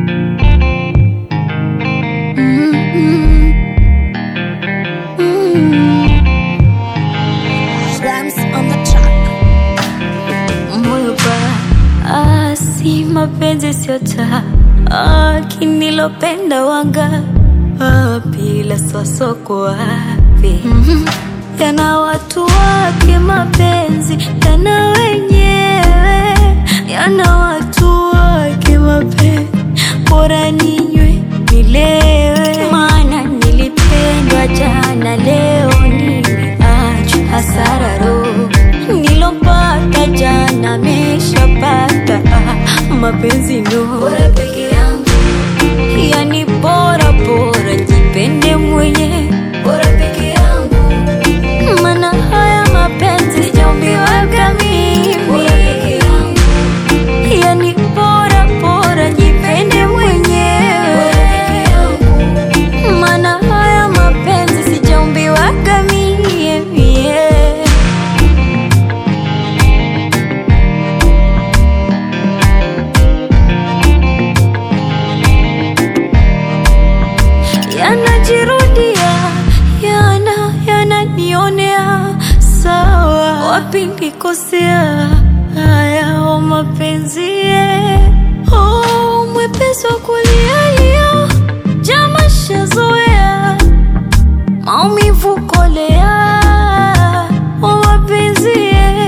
Rams on the track. moyo ba asi mapenzi sio taa ah, kinilopenda wanga ah, bila sosoko wapi yana watu wake mapenzi yana wenyewe yana watu wake mapenzi bora ninywe nilewe maana nilipendwa jana leo nimeachwa hasara roho nilopata jana meshapata mapenzi ndo bora peke yangu yani bora bora jipende mwenye bora peke yangu mana haya mapenzi sijaumbiwaga mimi bora peke yangu yani bora bora jipende mwenyewe bora peke yangu mana haya mapenzi sijaumbiwaga mie mie yanajirudia yana yananionea sawa wapi nikosea haya o mapenzi ye. oh, mwepesi wa kulialia jama shazoea maumivu kolea o mapenzi ye.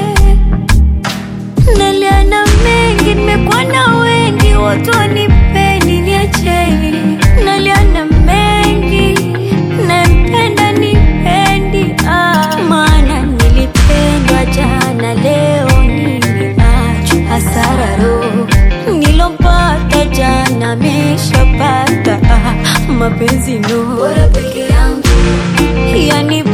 naliana mengi nimekuwa na wengi watu wanipeni niacheni naliana mengi nampenda nipendi ah. maana nilipendwa jana leo nimeachwa hasara roho nilopata jana meshapata ah. mapenzi no bora peke yangu yani